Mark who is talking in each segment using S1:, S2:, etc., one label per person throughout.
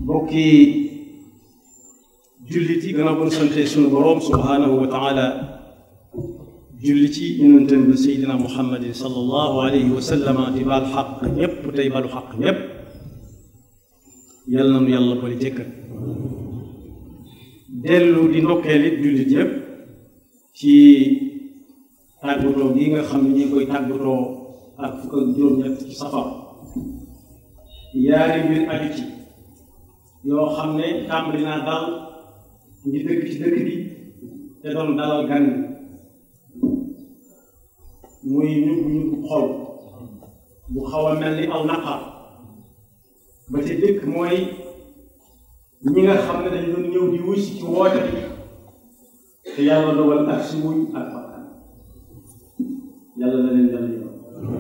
S1: mbokki jullit yi gannaaw bu ñu sante sunu boroom subhaanahu wa taala julli ci yonentam bi seydina muhammadin sallallahu alayhi wa sallama di baal xaq ñépp tey balu xaq ñépp yal na nu yàlla boole jëkkat dellu di ndokkeel it jullit yépp ci tàggatoo gi nga xam ne ñi koy tàggatoo ak fukk ak juróom-ñett ci safar yaari mbir aju ci yoo xam ne tàmbali naa dal ngi dëkk ci dëkk bi te doon dalal gan muy ñugg ñugg xol bu xaw a mel ni aw naqar ba ca dëkk mooy ñi nga xam ne dañ doon ñëw di wuy si ci woote bi te yàlla dogal ak si wuñ ak bakkan yàlla na leen dal yoon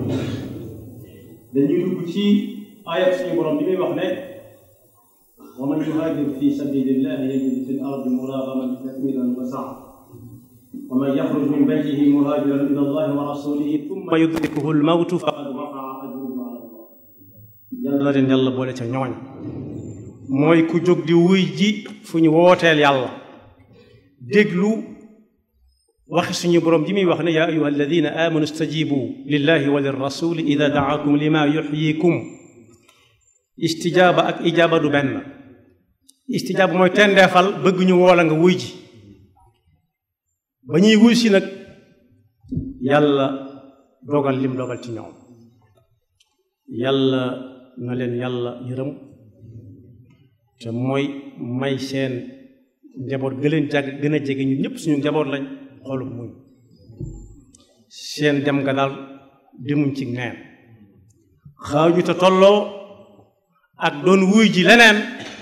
S1: dañuy dugg ci ayat suñu borom bi muy wax ne wa man yuhaajir fi sabilillahi yajid fi l ardi muragaman kathiran wa saa wa man yaxruj min baytihi muhaajiran ila allahi wa rasulihi thumma yudrikuhu lmawtu faqad waqaa ajruhu ala allah yàlla na leen yàlla boole ca ñooñ mooy ku jóg di wuy ji fu ñu wooteel yàlla déglu waxi suñu borom ji muy wax ne yaa ayuha alladina amanu stajibu lillahi wa lirrasuli ida daakum lima yuxyikum istijaaba ak ijaaba du benn istijaaba mooy tendeefal bëgg ñu woola nga wuy ji ba ñuy wuy si nag yàlla dogal lim dogal ci ñoom yàlla na leen yàlla yërëm te mooy may seen njaboot gë leen jàgg gën a jege ñun ñëpp suñu njaboot lañ xolum muñ seen dem nga daal demuñ ci neen xaaju te tolloo ak doon wuy ji leneen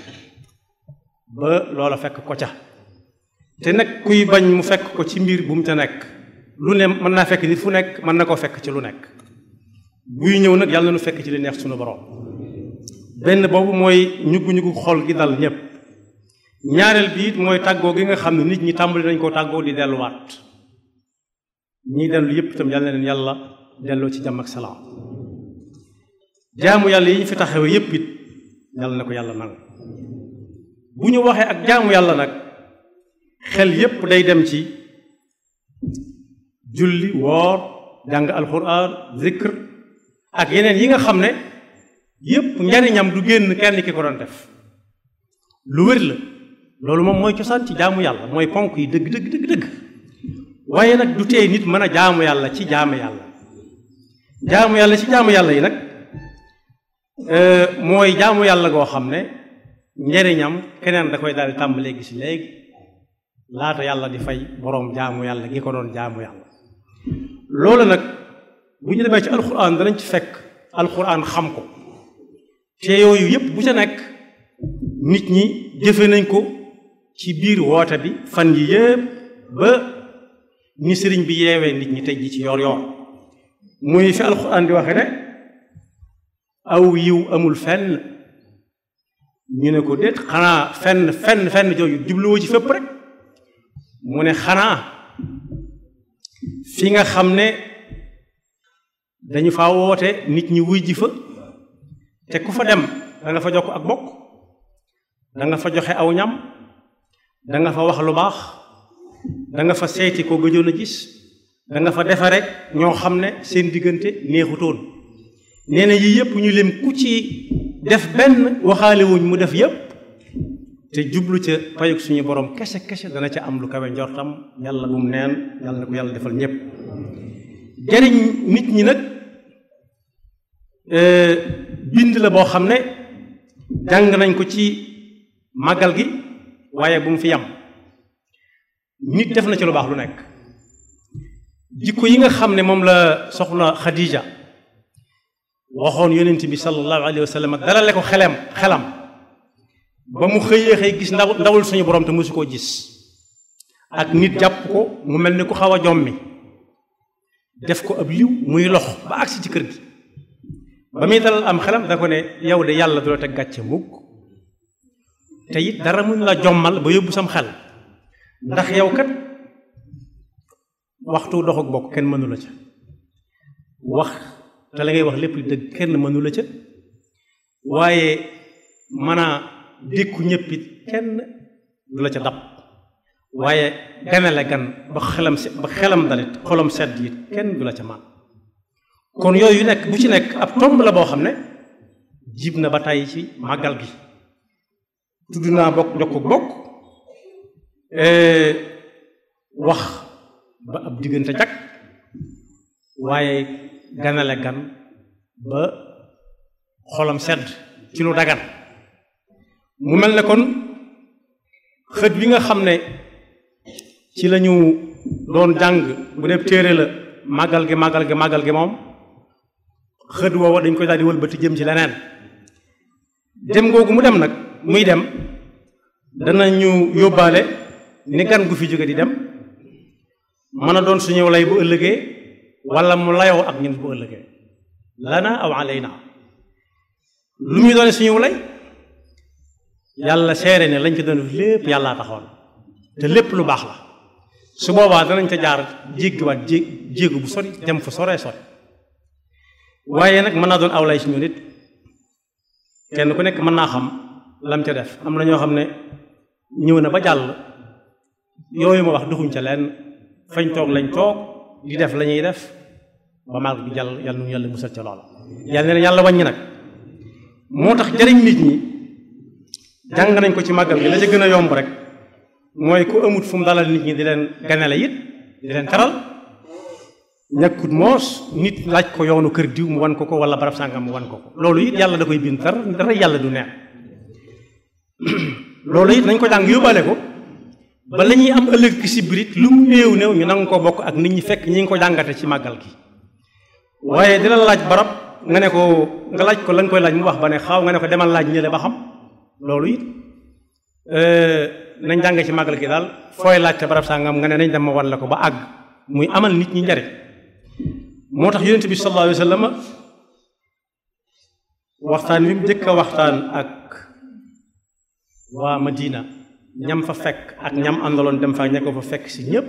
S1: ba loola fekk ko ca te nag kuy bañ mu fekk ko ci mbir bu mu ca nekk lu ne mën naa fekk nit fu nekk mën na koo fekk ci lu nekk buy ñëw nag yàlla na nu fekk ci li neex suñu borom benn boobu mooy ñuggu-ñuggu xol gi dal ñépp ñaareel bi it mooy tàggoo gi nga xam ne nit ñi tàmbali nañ koo tàggoo di delluwaat ñii dellu yépp itam yàlla na leen yàlla delloo ci jàmm ak salaam jaamu yàlla yi ñu fi taxawee yépp it yàlla na ko yàlla nangu bu ñu waxee ak jaamu yàlla nag xel yépp day dem ci julli woor jàng alxuraan zikr ak yeneen yi nga xam ne yépp njariñam du génn kenn ki ko doon def lu wér la loolu moom mooy cosaan ci jaamu yàlla mooy ponk yi dëgg dëgg dëgg dëgg waaye nag du tee nit mën a jaamu yàlla ci jaamu yàlla jaamu yàlla ci jaamu yàlla yi nag mooy jaamu yàlla goo xam ne njariñam keneen da koy daal di tàmbalee gis léegi laata yàlla di fay boroom jaamu yàlla gi ko doon jaamu yàlla loolu nag bu ñu demee ci alxuraan danañ ci fekk alxuraan xam ko te yooyu yépp bu ca nekk nit ñi jëfe nañ ko ci biir woote bi fan yi yépp ba ni sëriñ bi yeewee nit ñi tey ji ci yoor yoor muy fi alxuraan di waxe ne aw yiw amul fenn ñu ne ko déet xanaa fenn fenn fenn jooju jubluwoo ci fépp rek mu ne xanaa fi nga xam ne dañu fa woote nit ñi wuy ji fa te ku fa dem da nga fa jokk ak bokk da nga fa joxe aw ñam da nga fa wax lu baax da nga fa seeti ko gëjoon a gis da nga fa defe rek ñoo xam ne seen diggante neexutoon nee na yii yépp ñu lim ku ci def benn waxaale wuñ mu def yépp te jublu ca payug suñu borom kese kese dana ca am lu kawe njortam yàlla bu mu neen yàlla na ko yàlla defal ñépp jariñ nit ñi nag bind la boo xam ne jàng nañ ko ci màggal gi waaye bu mu fi yam nit def na ci lu baax lu nekk jikko yi nga xam ne moom la soxna Khadija waxoon yonent bi sallallahu alayhi wa sallam dalale ko xelam xelam ba mu xëyee xëy gis ndaw ndawul suñu borom te mosu koo gis ak nit jàpp ko mu mel ni ku xaw a jommi def ko ab liw muy lox ba agsi ci kër gi ba muy dalal am xelam da ko ne yow de yàlla du la teg gàcce mukk te it dara mun la jommal ba yóbbu sam xel ndax yow kat waxtu dox ak bokk kenn mënu la ca wax te la ngay wax lépp dëgg kenn mënu la ca waaye mën a dékku ñëpp it kenn du la ca dab waaye ganale gan ba xelam se ba xelam dalit xolam sedd it kenn du la ca man kon yooyu nekk bu ci nekk ab tomb la boo xam ne jib na ba tey ci màggal gi tudd naa bokk jokku bokk wax ba ab diggante jag waaye ganale gan ba xolam sedd ci lu dagan mu mel ne kon xët bi nga xam ne ci lañu doon jàng bu dee téere la màggal gi màggal gi màggal gi moom xët woowa dañ koy daal di wëlbati jëm ci leneen dem googu mu dem nag muy dem danañu yóbbaale ni gan gu fi jóge di dem mën a doon suñu lay bu ëllëgee wala mu layoo ak ñun bu ëllëgee lana aw alayna lu muy doone suñu lay yàlla seere ne lañ ci doon lépp yàllaa taxoon te lépp lu baax la su boobaa danañ ca jaar jéggiwaat jé jéegu bu sori dem fu soree sori waaye nag mën naa doon aw lay si ñu nit kenn ku nekk mën naa xam lam ca def am na ñoo xam ne ñëw na ba jàll yooyu ma wax duxuñ ca leen fañ toog lañ toog di def la ñuy def ba màgg bi jàll yàlla nu yàlla musal ca loola yàlla ne yàlla wàññi nag moo tax jariñ nit ñi jàng nañ ko ci màggal gi la ca gën a yomb rek mooy ku amut fu mu dalal nit ñi di leen ganale it di leen taral ñàkkut moos nit laaj ko yoonu kër diw mu wan ko ko wala barab sàngam mu wan ko ko loolu it yàlla da koy bind dara dara yàlla du neex loolu it nañ ko jàng yóbbaale ko ba la ñuy am ëllëg ki si birit lu mu néew néew ñu nangu ko bokk ak nit ñi fekk ñi ngi ko jàngate ci màggal gi waaye dina la laaj barab nga ne ko nga laaj ko la nga koy laaj mu wax ba ne xaw nga ne ko demal laaj ñële ba xam loolu it nañ jànge ci màggal gi daal fooy laaj te barab sàngam nga ne nañ dem ma wan la ko ba àgg muy amal nit ñi njariñ moo tax yonent bi sallallahu alayhi wa sallam waxtaan wi mu njëkk a waxtaan ak waa Madina ñam fa fekk ak ñam àndaloon dem fa ña ko fa fekk si ñépp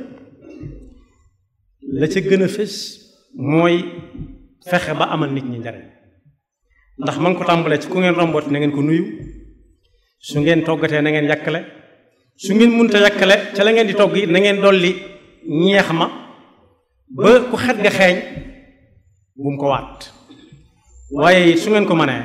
S1: la ca gën a fés mooy fexe ba amal nit ñi njariñ ndax ma ngi ko tàmbalee ci ku ngeen rombooti na ngeen ko nuyu su ngeen toggatee na ngeen yàkkale su ngeen munta yàkkale ca la ngeen di togg it na ngeen dolli ñeex ma ba ku xet ga xeeñ bu mu ko waat waaye su ngeen ko mënee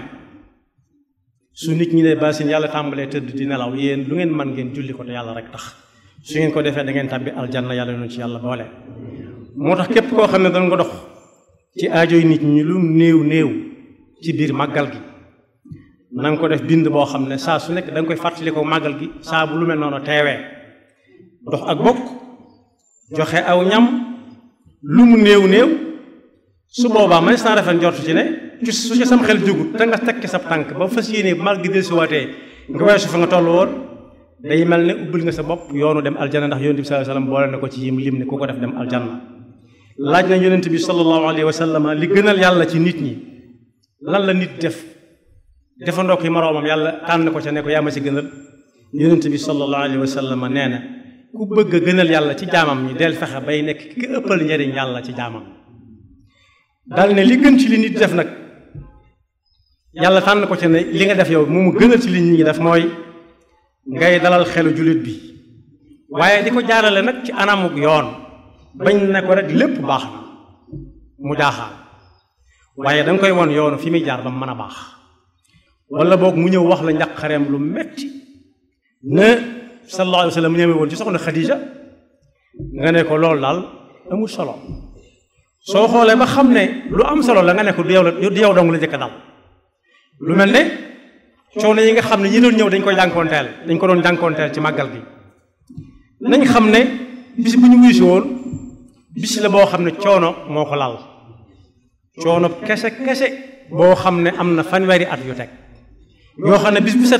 S1: su nit ñi ne basin yàlla tàmbalee tëdd di nelaw yéen lu ngeen mën ngeen julli ko te yàlla rek tax su ngeen ko defee da ngeen tàbbi aljanna yàlla noonu ci yàlla boole moo tax képp koo xam ne doon nga dox ci aajoy nit ñi lu néew néew ci biir màggal gi na nga ko def bind boo xam ne saa su nekk da nga koy fàttali ko màggal gi saa bu lu mel noonu teewee dox ak bokk joxe aw ñam lu mu néew néew su boobaa man saa rafet njortu ci ne su ci sam xel jógut te nga tekki sab tànk ba fas yéene mal gi del si waatee nga weesu fa nga toll woon day mel ne ubbil nga sa bopp yoonu dem aljanna ndax yonent bi sallallahu alayhi wasallam boole na ko ci yim lim ne ku ko def dem aljanna laaj na yonent bi sallallahu alayhi wasallam li gënal yàlla ci nit ñi lan la nit def defandoo ko moroomam yàlla tànn ko ca ne ko yaa ma ci gënal yonent bi sallallahu alayhi wasallam nee na ku bëgg a gënal yàlla ci jaamam ñi del fexe bay nekk ki ëppal njariñ yàlla ci jaamam daal ne li gën ci li nit def nag yàlla tànn ko ci ne li nga def yow moomu gënal ci li nit ñi def mooy ngay dalal xelu jullit bi waaye di ko jaarale nag ci anamuk yoon bañ ne ko rek lépp baax na mu jaaxaan waaye danga koy won yoonu fi muy jaar ba mu mën a baax wala boog mu ñëw wax la njaqareem lu metti ne sallallahu alayhi wa sallam ñëwee woon ci soxna Khadija nga ne ko loolu daal amul solo soo xoolee ba xam ne lu am solo la nga ne ko du yow la du yow dong la njëkk a dal lu mel ne coono yi nga xam ne ñi doon ñëw dañ koy jànkoonteel dañ ko doon jànkoonteel ci màggal gi nañ xam ne bis bu ñu wuysi woon bis la boo xam ne coono moo ko lal coono kese kese boo xam ne am na fanweeri at yu teg yoo xam ne bis bu set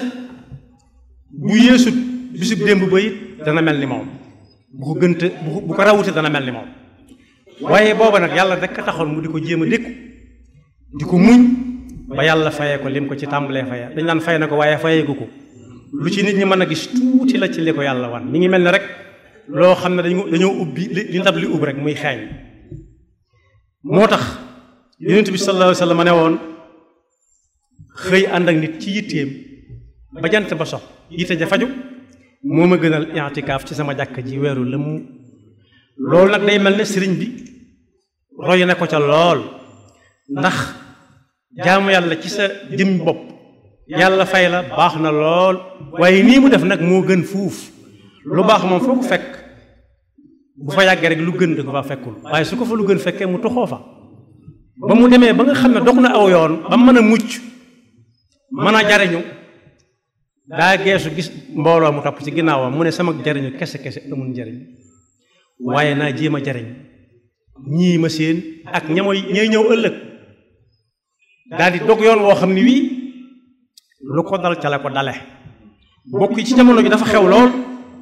S1: bu yeesut bisub démb ba it dana mel ni moom bu ko gënte bu ko rawute dana mel ni moom waaye booba nag yàlla rek a taxoon mu di ko jéem a dékku di ko muñ ba yàlla fayee ko lim ko ci tàmbalee faya dañ naan fay na ko waaye fayeegu ko lu ci nit ñi mën a gis tuuti la ci li ko yàlla wan mi ngi mel ne rek loo xam ne dañu dañoo ubbi li ndab li ub rek muy xeeñ moo tax yonent bi sallallahu alayhi wa sallam ne woon xëy ànd ak nit ci yitteem ba jant ba sox yitte ja faju moo ma gënal i'tikaaf ci sama jàkk ji weeru lëmm loolu nag day mel ne sëriñ bi roy na ko ca lool ndax jaamu yàlla ci sa jëm bopp yàlla fay la baax na lool waaye nii mu def nag moo gën fuuf lu baax moom foo ko fekk bu fa yàggee rek lu gën da ko fa fekkul waaye su ko fa lu gën fekkee mu toxoo fa ba mu demee ba nga xam ne dox na aw yoon ba mën a mucc mën a jariñu daa geesu gis mbooloo mu topp ci ginnaawam mu ne sama jariñu kese kese amul njariñ waaye naa jéem a jariñ ñii ma seen ak ñamoy ñay ñëw ëllëg daal di dog yoon woo xam ne wii lu ko dal ca la ko dale bokk yi ci jamono ji dafa xew lool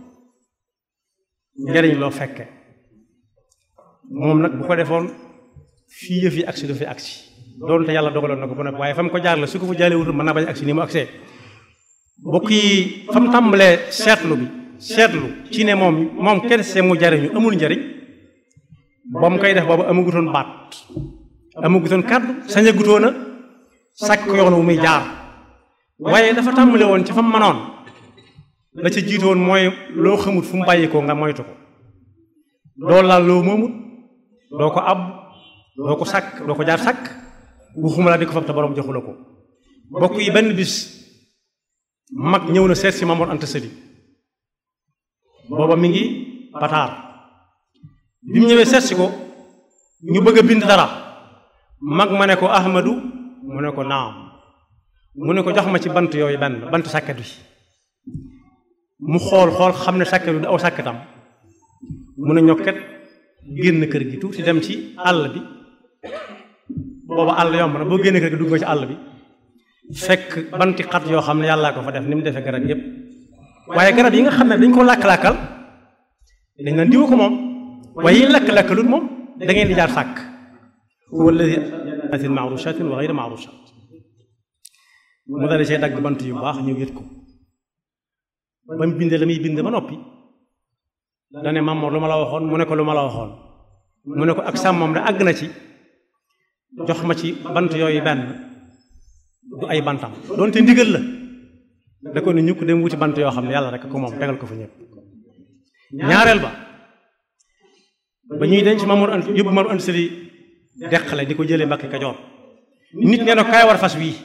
S1: njariñ loo fekke moom nag bu ko defoon fii yëf yi agsi du fi agsi doonte yàlla dogaloon na ko bu nekk waaye fa mu ko jaar la su ko fa jaalee wutul mën naa bañ agsi ni mu agsee bokk yi fa mu tàmbalee seetlu bi seetlu ci ne moom moom kenn see mu jariñu amul njariñ ba mu koy def boobu amagutoon baat amagutoon kàddu sañagutoon a sàkk yoon wu muy jaar waaye dafa tàmbale woon ci fa mu manoon la ca jiitu woon mooy loo xamut fu mu bàyyi ko nga moytu ko doo laal loo moomut doo ko ab doo ko sàkk doo ko jaar sàkk waxuma la di ko fab te borom joxu la ko bokk yi benn bis mag ñëw na seet si Mamoor Anta Sali booba mi ngi pataar bi mu ñëwee seet si ko ñu bëgg a bind dara mag ma ne ko Ahmadu mu ne ko naam mu ne ko jox ma ci bant yooyu benn bant sàkket bi mu xool xool xam ne sàkket bi du aw sàkketam mu ne ñokket génn kër gi tuuti dem ci àll bi booba àll yomb na boo génn kër gi dugg nga ci àll bi fekk banti xat yoo xam ne yàllaa ko fa def ni mu defee garab yépp waaye garab yi nga xam ne dañ ko làkk-làkkal dañ naan diwa ko moom waaye yi làkk-làkkalul moom da ngeen di jaar sàkk huwa alladi jannatin maarushatin wa gayri maarushat mu dale see dagg bant yu baax ñu wét ko ba mu bindee la muy bind ba noppi dane Mamoor lu ma la waxoon mu ne ko lu ma la waxoon mu ne ko ak sàmmam de àgg na ci jox ma ci bant yooyu benn du ay bantam doonte ndigal la da ko ne ñukk dem wuti bant yoo xam ne yàlla rek ko moom tegal ko fa ñëpp ñaareel ba ba ñuy denc Mamoor Anta yóbbu Mamoor Anta Sali deqale di ko jëlee Mbàkke Kajoor nit nee na kaay war fas wii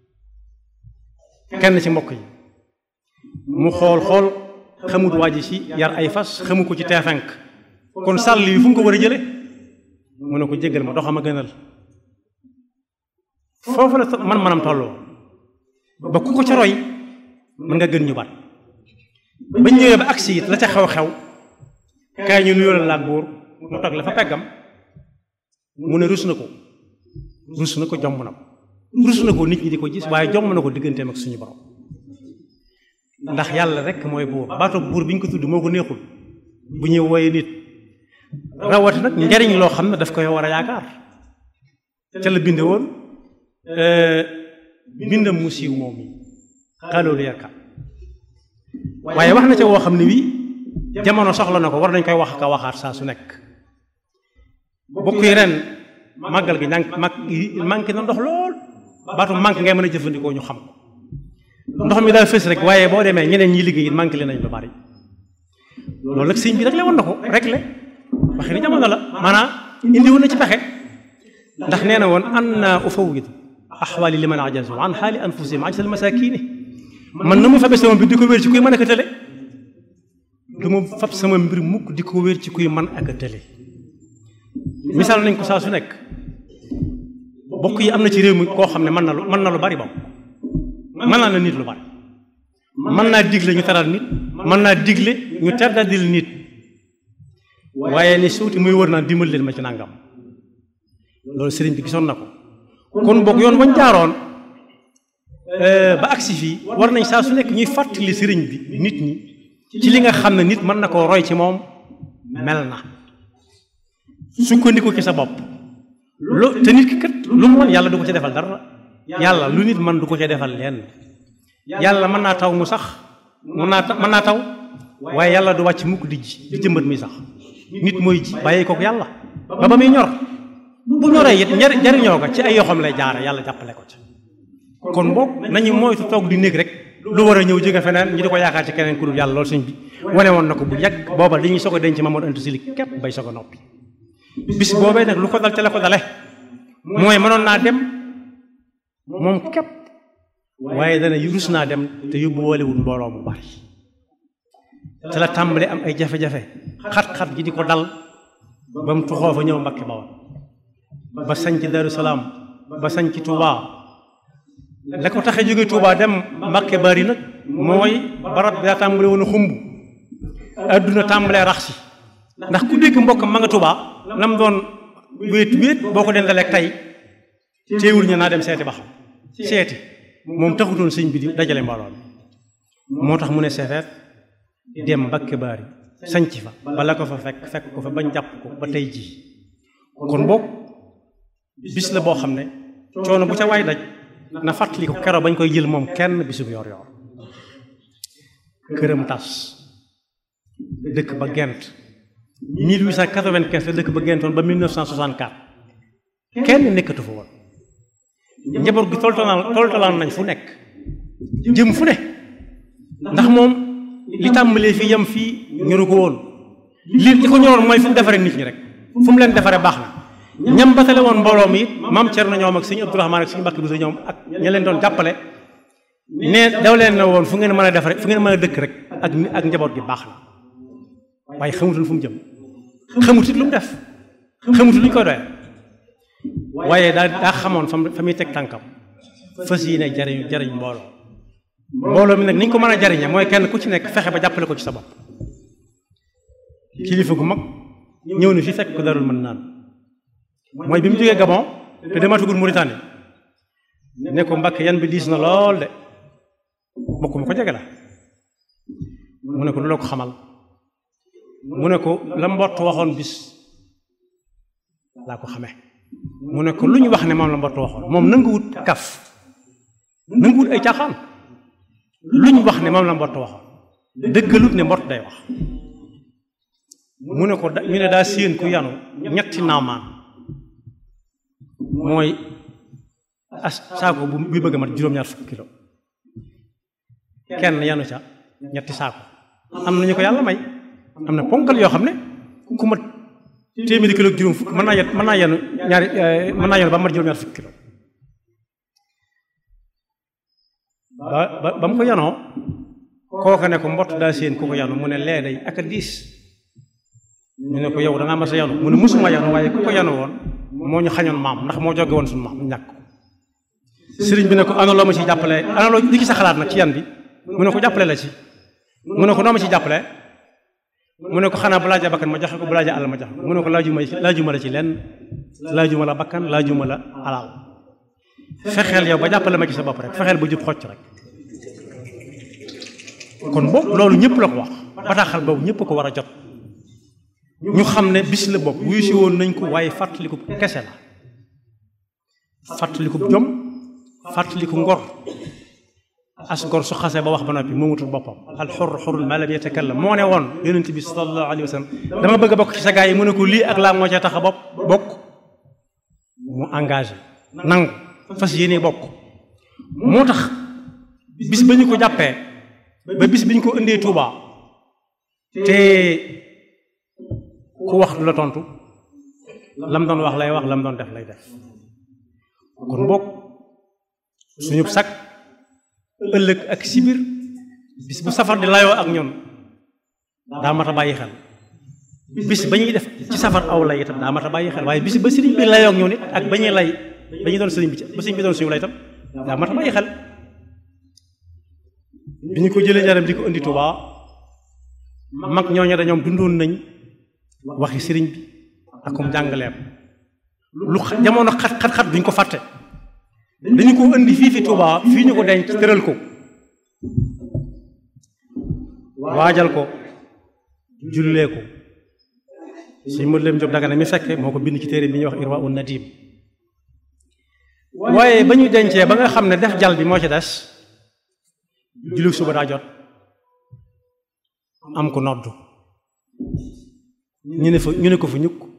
S1: kenn ci mbokk yi mu xool xool xamut waa ji ci yar ay fas xamu ko ci teefenk kon sàll yi fu mu ko war a jële mu ne ko jéggal ma doxam a gënal foofu la man manam tolloo ba ku ko ca roy mën nga gën ñu bat bañ ñëwee ba agsi it la ca xew-xew kaay ñu nuyoo la laag buur mu toog la fa peggam mu ne rus na ko rus na ko jomb na ko rus na ko nit ñi di ko gis waaye jomb na ko digganteem ak suñu borom ndax yàlla rek mooy buur baatu buur bi ñu ko tudd moo ko neexul bu ñuy wooye nit rawati nag njariñ loo xam ne daf koy war a yaakaar ca la binde woon bindam mu siiw moom yi xaloolu yarka waaye wax na ca woo xam ne wii jamono soxla na ko war nañ koy wax ka waxaat saa su nekk bokk yi ren màggal gi ñànk mag manqué na ndox lool baatu manqué ngay mën a jëfandikoo ñu xam ko ndox mi daal fës rek waaye boo demee ñeneen ñi liggéey it manqué leen nañ lu bari loolu nag sëñ bi rek le woon na ko rek le waxe ni jamono la maanaam indi woon na ci pexe ndax nee na woon an naa ufawwid axwaali liman ajazu an xaali anfusihim ajsal masakini man na mu fabe sama mbir di ko wér ci kuy mën ak a tële du ma fab sama mbir mukk di ko wér ci kuy mën ak a tële misaal nañ ko saa su nekk bokk yi am na ci réew mi koo xam ne mën na lu mën na lu bari bokk mën naa la nit lu bari mën naa digle ñu taral nit mën naa digle ñu terdadil nit waaye ni suuti muy wër naan dimbal leen ma ci nangam loolu sëriñ bi gisoon na ko kon boog yoon wañ jaaroon ba agsi fii war nañ saa su nekk ñuy fàttali sëriñ bi nit ñi ci li nga xam ne nit mën na koo roy ci moom mel na sukkandiku ci sa bopp lu te nit ki kat lu mu mën yàlla du ko ci defal dara yàlla lu nit mën du ko ci defal lenn yàlla mën naa taw mu sax mën naa mën naa taw waaye yàlla du wàcc mukk di ji di jëmbat muy sax nit mooy ji bàyyi kook yàlla ba ba muy ñor bu ñoree it njariñoo ko ci ay yoxam lay jaare yàlla jàppale ko ci kon boog nañu moytu toog di néeg rek lu war a ñëw jóge feneen ñu di ko yaakaar ci keneen ku dul yàlla loolu sëñ bi wane woon na ko bu yàgg booba dañuy soog a denc Mamadou Anta Sali képp bay soog a noppi bis boobee nag lu ko dal ca la ko dale mooy mënoon naa dem moom képp waaye dana rus naa dem te yóbbu woolewul mbooloo mu bari te la tàmbale am ay jafe-jafe xat-xat gi di ko dal ba mu tuxoo fa ñëw Mbàkke Bawol ba sañ ci Daru Salaam ba sañ ci Tuubaa la ko taxee jóge Tuubaa dem Mbàkke bari nag mooy barab bi daa tàmbale woon a xumb adduna tàmbalee rax si ndax ku dégg mbokk ma nga Tuubaa lam doon wéet wéet boo ko dendaleeg tey téewul ñu naa dem seeti ba xam seeti moom taxutoon sëñ bi di dajale mbooloo moo tax mu ne seefeet dem Mbàkke bari sañc fa bala ko fa fekk fekk ko fa bañ jàpp ko ba tey jii kon boog bis la boo xam ne coono bu ca waay daj na fàttali ko kero bañ koy jël moom kenn bisub yor yor këram tas dëkk ba gent 1895 la dëkk ba gentoon ba 1964 kenn nekkatu fa woon njaboot gi toltolaan toltolaan nañ fu nekk jëm fu ne ndax moom li tàmbalee fii yam fii ñoru ko woon li li ko ñoroon mooy fu mu defaree nit ñi rek fu mu leen defaree baax na ñam batale woon mbooloo mi it maam Cerno ñoom ak sëñ Abdourahmaan ak sëñ Mbàkke Buso ñoom ak ña leen doon jàppale ne daw leen na woon fu ngeen mën a defaree fu ngeen mën a dëkk rek ak ak njaboot gi baax na waaye xamutul fu mu jëm xamutit lu mu def xamutul lu ñu koy doyee waaye daa daa xamoon fa fa muy teg tànkam fas yi ne jariñ jariñ mbooloo mbooloo mi nag ni ñu ko mën a jariñe mooy kenn ku ci nekk fexe ba jàppale ko ci sa bopp kilifa gu mag ñëw na fi fekk ko darul mën naan mooy bi mu jógee Gabon te dematugul Mauritanie ne ko Mbàkke yan bi diis na lool de bokk mu ko jege la mu ne ko lu la ko xamal mu ne ko la mbott waxoon bis laa ko xamee mu ne ko lu ñu wax ne moom la mbott waxoon moom nanguwut kaf nanguwut ay caaxaan lu ñu wax ne moom la mbott waxoon dëggalut ne mbott day wax mu ne ko da ñu ne daa séen ku yanu ñetti naamaan mooy as saako bu buy bëgg a mat juróom-ñaar fukki kilo kenn yanu ca ñetti saako am na ñu ko yàlla may am na ponkal yoo xam ne ku mat téeméeri kilo juróom fukk mën naa yen mën naa yenu ñaari mën naa yenu ba mat juróom-ñaar fukki kilo ba ba ba mu ko yanoo kooka ne ko mbott daa séen ku ko yanu mu ne lee day ak a diis ñu ne ko yow da ngaa mas a yanu mu ne musuma yanu waaye ku ko yanu woon moo ñu xañoon maam ndax moo jóge woon suñu maam ñàkk ko sëriñ bi ne ko ana loo ma ci jàppale ana loo li ci sa xalaat nag ci yan bi mu ne ko jàppale la ci mu ne ko noo ma ci jàppale mu ne ko xanaa bu laajee bakkan ma joxe ko bu laajee àll ma joxe mu ne ko laajuma laajuma la ci lenn laajuma la bakkan laajuma la alal fexeel yow ba jàppale ma ci sa bopp rek fexeel ba jub xocc rek kon boobu loolu ñëpp la ko wax bataaxal boobu ñëpp ko war a jot ñu xam ne bis la bopp wuyu si woon nañ ko waaye fàttaliku kese la fàttaliku jom fàttaliku ngor as ngor su xasee ba wax ba noppi moomutul boppam al xur xurul ma lam yatakallam moo ne woon yonent bi sallallahu alayhi wa sallam dama bëgg a bokk ci sa gaa yi mu ne ko lii ak laa moo cee tax a bopp bokk mu engagé nangu fas yéene bokk moo tax bis ba ñu ko jàppee ba bis bi ñu ko indee Tuubaa te ku wax du la tontu lam doon wax lay wax lam doon def lay def kon bokk suñu sag ëllëg ak sibir bis bu safar di layoo ak ñun daa mat a bàyyi xel bis ba ñuy def ci safar aw lay itam daa mat a bàyyi xel waaye bis ba sëriñ bi layoo ak ñun it ak ba ñuy lay ba ñuy doon sëriñ bi ci ba sëriñ bi doon suñu lay itam daa mat a bàyyi xel bi ñu ko jëlee jaram di ko indi Tuubaa mag ñooñu dañoom dundoon nañ waxi sëriñ bi akum jàngaleem lu jamono xat xat xat duñ ko fàtte dañu ko indi fii fi Tuubaa fii ñu ko denc tëral ko waajal ko jullee ko suñ mët leen Jóob Dagana mi fekke moo ko bind ci téere bi ñuy wax Irwa un Nadim waaye ba ñu dencee ba nga xam ne def jal bi moo ci des julli suba daa jot am ko noddu ñu ne fa ñu ne ko fa ñukk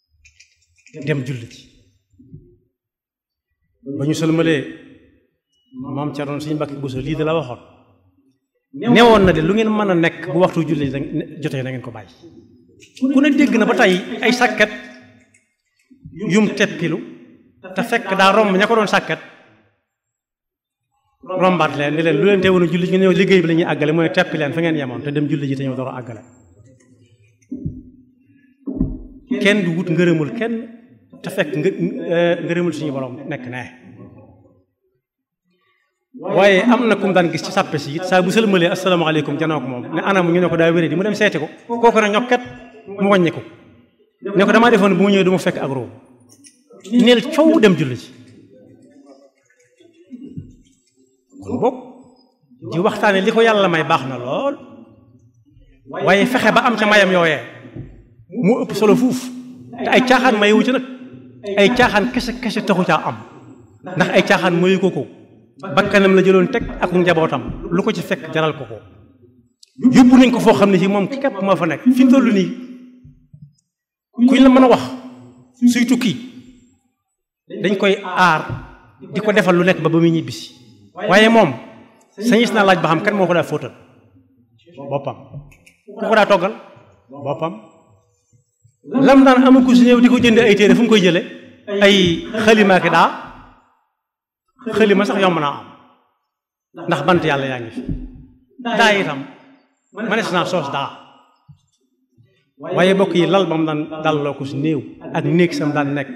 S1: dem julli ci ba ñu sëlmalee moom ca doon suñu mbakki buso lii de la waxoon newoon na de lu ngeen mën a nekk bu waxtu julli jotee na ngeen ko bàyyi ku ne dégg na ba tey ay sàkket yum teppilu te fekk daa romb ña ko doon sàkket rombaat leen ni leen lu leen teewoon a julli ñu ñëw liggéey bi la ñuy àggale mooy teppi leen fa ngeen yemoon te dem julli ji te ñëw door a àggale kenn du wut ngërëmul kenn te fekk ngërëmul suñu borom nekk nee waaye am na ku mu daan gis ci sàppe si it saa bu sëlmalee asalaamaaleykum janoo ko moom ne anam ñu ne ko daa wéré di mu dem seeti ko kooku nag ñokket mu wàññi ko ne ko damaa defoon bu mu ñëwee du ma fekk ak roo neel coow dem julli ci kon boog di waxtaane li ko yàlla may baax na lool waaye fexe ba am ca mayam yooyee mu ëpp solo fuuf te ay caaxaan mayewu ci nag ay caaxaan kese kese taxu caa am ndax ay caaxaan mayu ko ko bakkanam la jëloon teg ak njabootam lu ko ci fekk jaral ko ko yóbbu nañ ko foo xam ne si moom képp moo fa nekk fi mu toll nii kuñ la mën a wax suy tukki dañ koy aar di ko defal lu nekk ba ba muy ñibbisi waaye moom sañis naa laaj ba xam kan moo ko daa fóotal boppam ku ko daa toggal boppam lam daan amu ko si ñëw di ko jënd ay téere fu mu koy jële ay xalimaaki daa xalima sax yomb naa am ndax bant yàlla yaa ngi fi daa itam manees naa soos daa waaye bokk yi lal ba mu daan dalloo ko si néew ak néeg sam daan nekk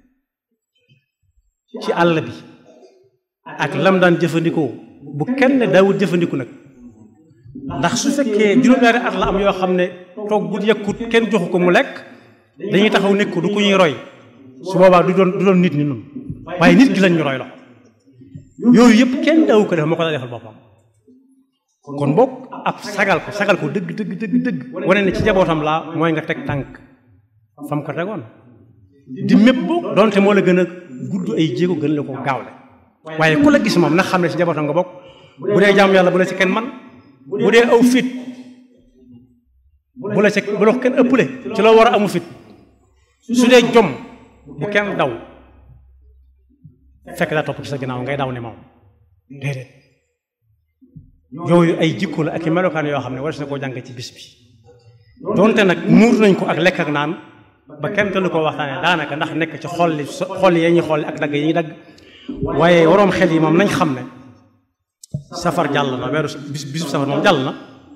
S1: ci àll bi ak lam daan jëfandikoo bu kenn daawut jëfandiku nag ndax su fekkee juróom-ñaari at la am yoo xam ne toog bu yëkkut kenn joxu ko mu lekk dañuy taxaw nekk du ku ñuy roy su boobaa du doon du doon nit ni nun waaye nit ki lañ ñu roy la yooyu yëpp kenn daawu ko def moo ko daa defal boppam kon boog ab sagal ko sagal ko dëgg dëgg dëgg dëgg wane ne ci jabootam laa mooy nga teg tànk fam ko tegoon di mépp boog donte moo la gën a gudd ay jéego gën la ko gaawle waaye ku la gis moom nag xam ne ci jabootam nga bokk bu dee jaamu yàlla bu la ci kenn man bu dee aw fit bu la ci bu la ko kenn ëppale ci loo war a amu fit su dee jom bu kenn daw fekk daa topp ci sa ginnaaw ngay daw ne moom déedéet yooyu ay jikko la ak i melokaan yoo xam ne war na koo jàng ci bis bi donte nag muur nañ ko ak lekk ak naan ba kenn te lu ko waxtaanee daanaka ndax nekk ci xol li xol yi ñuy xool ak dagg yi ñuy dagg waaye waroom xel yi moom nañ xam ne safar jàll na weeru bis bisu safar moom jàll na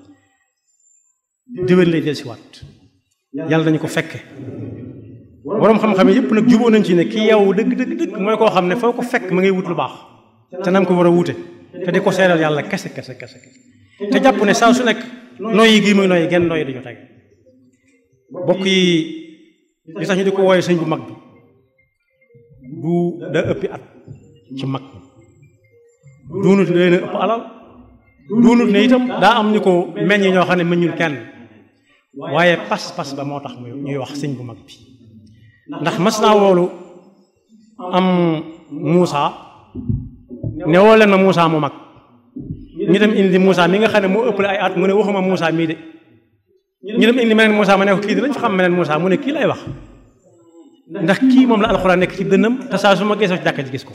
S1: déwén lay del si waat yàlla nañu ko fekke waroom xam-xam yi yëpp nag juboo nañ ci ne ki yow dëgg dëgg dëgg mooy koo xam ne foo ko fekk ma ngay wut lu baax te nam ko war a wute te di ko seeral yàlla kese kese kese te jàpp ne saa su nekk noyyi gii muy noyyi genn noyyi dañu teg bokk yi li tax ñu di ko wooye sëñ bu mag bi du da ëppi at ci mag doonut ne leen ëpp alal doonut ne itam daa am ñu ko meññ ñoo xam ne meññul kenn waaye pas-pas ba moo tax muy ñuy wax sëñ bu mag bi ndax mas naa woolu am Muusa ne woo leen ma Muusa mu mag ñu dem indi Muusa mi nga xam ne moo ëppale ay at mu ne waxuma Muusa mii de ñu dem indi meneen Muusa ma ne ko kii di lañ fa xam meneen Muusa mu ne kii lay wax ndax kii moom la alxuraan nekk ci dënnam te saa su ma geesoo ci jàkka ji gis ko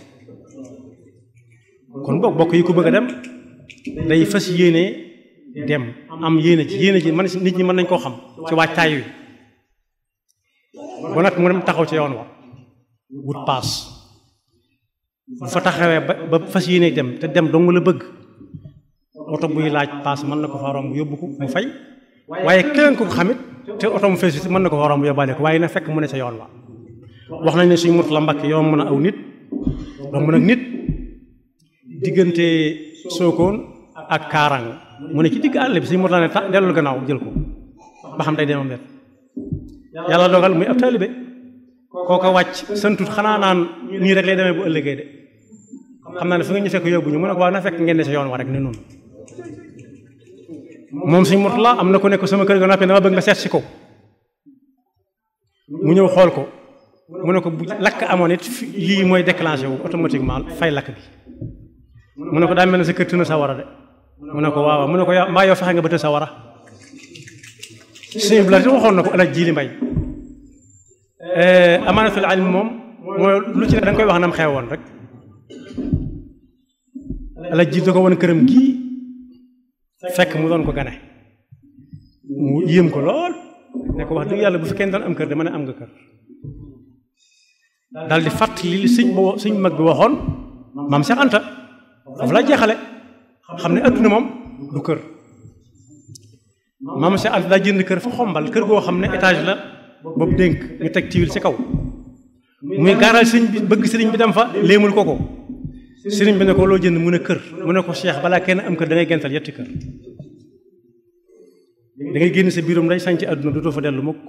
S1: kon boog bokk yi ku bëgg a dem day fas yéene dem am yéene ci yéene ci man nit ñi mën nañ koo xam ci waajtaay wi ba nag mu dem taxaw ci yoon wa wut paas bu fa taxawee ba ba fas yéene dem te dem dong la bëgg oto buy laaj paas mën na ko fa romb yóbbu ko mu fay waaye keneen ko xamit te oto mu fees mën na ko fa romb yóbbaale ko waaye na fekk mu ne sa yoon wa wax nañ ne suñ mut la mbakk yoon mën a aw nit romb nag nit diggante sookoon ak kaarang mu ne ci digg àll bi suñ mut la ne ta dellul gannaaw jël ko ba xam day demam net yàlla dogal muy ab taalibe kooko wàcc santut xanaa naan nii rek lay demee bu ëllëgee de xam naa ne fi nga ñu fekk yóbbu ñu mu ne ko waaw na fekk ngeen ne sa yoon wa rek ne noonu moom suñ mut la am na ku nekk sama kër ga noppi dama bëgg nga seet si ko mu ñëw xool ko mu ne ko bu lakk amoon it lii mooy déclenché wu automatiquement fay lakk bi mu ne ko daa mel ne sa kër tëna sa war a de mu ne ko waaw mu ne ko yaa mbaa yow fexe nga ba të sa war a suñu bila waxoon na ko alaj jiili mbay amaanatul ilm moom mooy lu ci ne da nga koy wax nam xewoon rek ala ji da ko woon këram gii fekk mu doon ko gane mu yéem ko lool ne ko wax dëgg yàlla bu fi kenn doon am kër dama ne am nga kër daal di fàttali li sëñ bo sëñ mag bi waxoon maam Cheikh Anta foofu la jeexale xam ne adduna moom du kër maam Cheikh Anta daa jënd kër fa xombal kër goo xam ne étage la boobu dénk ñu teg tiwil ci kaw muy gaaral sëñ bi bëgg sëriñ bi dem fa léemul ko ko sëriñ bi ne ko loo jënd mu ne kër mu ne ko Cheikh balaa kenn am kër da ngay gental yetti kër da ngay génn sa biirum nday sañ ci àdduna dootoo fa dellu mukk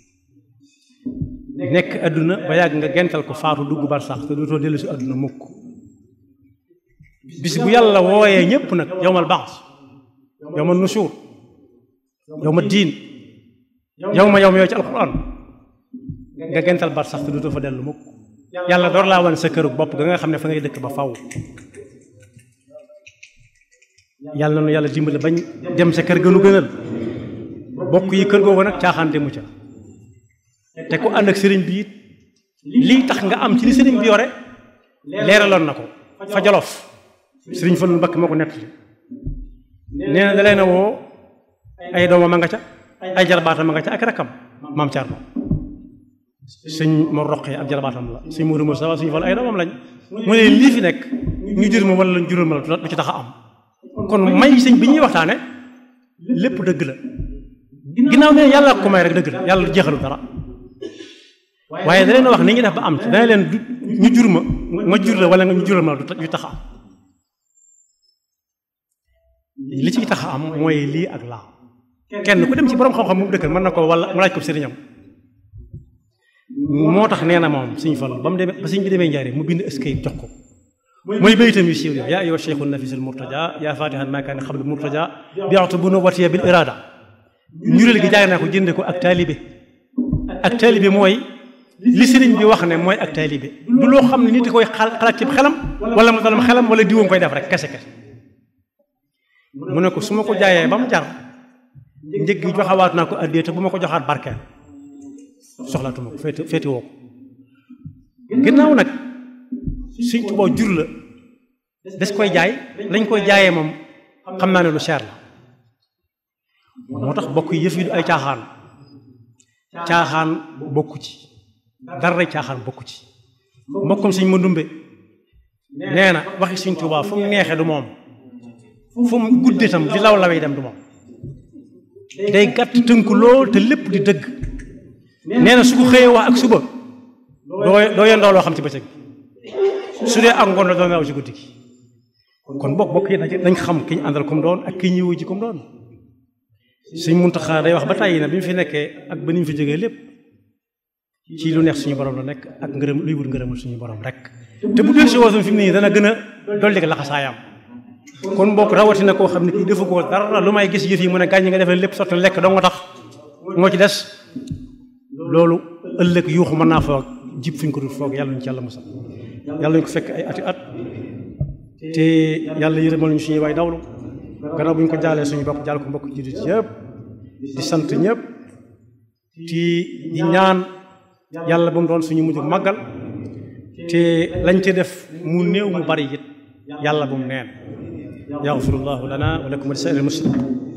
S1: nekk àdduna ba yàgg nga gental ko faatu dugg bar sax te dootoo dellu si àdduna mukk bis bu yàlla wooyee ñépp nag yowmal baas yowmal nusuur yowma diin yow ma yow ma yow ci alquran nga gental bar sax te dootoo fa dellu mukk yàlla door laa wan sa këru bopp ga nga xam ne fa ngay dëkk ba faw yàlla na yàlla dimbale bañ dem sa kër gënu gënal bokk yi kër googu nag caaxaan demu ca te ku ànd ak sëriñ bi it lii tax nga am ci li sëriñ bi yore leeraloon na ko fa jolof sëriñ Fallu Mbakke moo ko nettali nee na da leen a woo ay doomam a nga ca ay jarbaatam a nga ca ak rakkam maam Thierno sëñ Mor Roqee ab jarbaatam la sëñ Mourou Moussa sëñ Fallu ay doomam lañ mu ne lii fi nekk ñu jur ma wala jural ma la du ci tax a am kon may sëñ bi ñuy waxtaane lépp dëgg la ginnaaw ne yàlla ko may rek dëgg la yàlla jeexalu dara waaye da leen wax ni ngi def ba am ci dana leen ñu jur ma ma jur la wala nga ñu jural ma la du tax a am li ci tax a am mooy lii ak laa kenn ku dem ci borom xam-xam mu dëkkal mën na ko wala mu laaj ko sëriñam moo tax nee na moom suñ fal ba mu demee ba suñ bi demee njaaree mu bind eskay jox ko mooy baytam yu siiw yaa ayyuha cheikhu nafis al murtaja yaa fatihan ma kaana xabl murtaja biatu bu nu watiya bil irada ñureel gi jaay naa ko jënde ko ak taalibe ak taalibe mooy li sëriñ bi wax ne mooy ak taalibe du loo xam ne nit koy xalaat ci xelam wala mu dalam xelam wala diwoom koy def rek kese kese mu ne ko su ma ko jaayee ba mu jar njëg gi joxawaat naa ko addee te bu ma ko joxaat barkeel soxlaatuma ko féete féete woo ko ginnaaw nag suñ tuboo jur la des koy jaay lañ koy jaayee moom xam naa ne lu cher la moo tax bokk yëf yi du ay caaxaan caaxaan bokku ci dara caaxaan bokku ci mbokkum suñ ma ndumbe nee na waxi suñ tubaa fu mu neexee du moom fu mu guddee tam di law lawee dem du moom day gàtt tënku lool te lépp di dëgg nee na su ko xëyee wax ak suba doo doo yendoo loo xam ci bëccëg su dee ak ngoon la doon naaw ci guddi gi kon bokk bokk yi dañ xam ki ñu àndal comme doon ak ki ñuy wuji comme doon suñ Muntaxa day wax ba tàyyi na bi mu fi nekkee ak ba ni mu fi jógee lépp ci lu neex suñu borom la nekk ak ngërëm luy wut ngërëmul suñu borom rek te bu dee si woosam fi mu ne nii dana gën a dolli ko laxasaayam kon bokk rawatina koo xam ne kii defu ko dara lu may gis yëf yi mu ne gàññi nga defee lépp sotti lekk doo nga tax moo ci des loolu ëllëg yuuxu mën naa foog jib fuñ ko dul foog yàlla ñu ci yàlla musal yàlla ñu ko fekk ay ati at te yàlla yërëmal ñu suñuy waay dawlu gannaaw bu ñu ko jaalee suñu bopp jaal ko mbokk jullit yëpp di sant ñëpp ci di ñaan yàlla bu mu doon suñu mujj màggal te lañ ci def mu néew mu bari it yàlla bu mu neen yaxfirullahu lana wa lakum wa li saa'iril muslimin